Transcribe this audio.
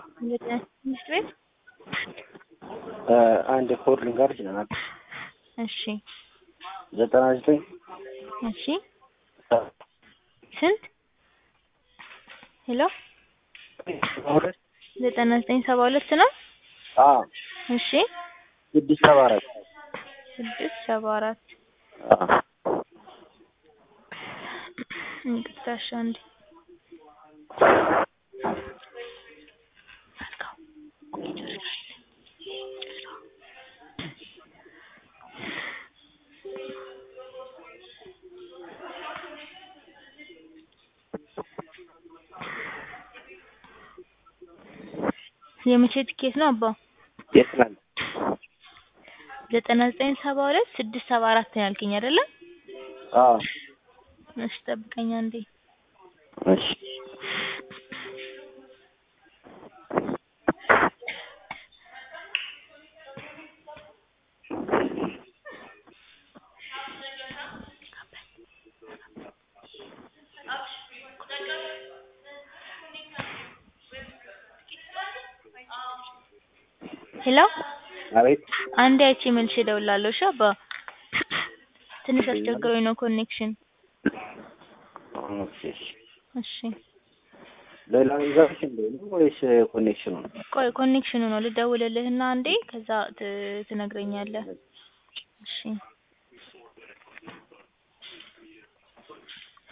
ትምህርት ቤት አንድ ኮድ ልንገርሽ ይችላል። እሺ ዘጠና ዘጠኝ እሺ ስንት ሄሎ ሁለት ዘጠና ዘጠኝ ሰባ ሁለት ነው አዎ እሺ ስድስት ሰባ አራት ስድስት ሰባ አራት አዎ ይቅርታ እሺ አንዴ የመቼ ትኬት ነው አባ? የትናንት ዘጠና ዘጠኝ ሰባ ሁለት ስድስት ሰባ አራት ነው ያልከኝ አይደለ? አዎ እሺ ጠብቀኝ አንዴ። እሺ ሄሎ አቤት አንዴ አይቼ መልሼ እደውላለሁ። እሺ አባ ትንሽ አስቸግሮኝ ነው ኮኔክሽን። ኦኬ እሺ እሺ ሌላ ልንገርሽ እንዴ ነው ወይስ ኮኔክሽኑ ነው? ቆይ ኮኔክሽኑ ነው ልደውልልህና አንዴ ከዛ ት- ትነግረኛለህ። እሺ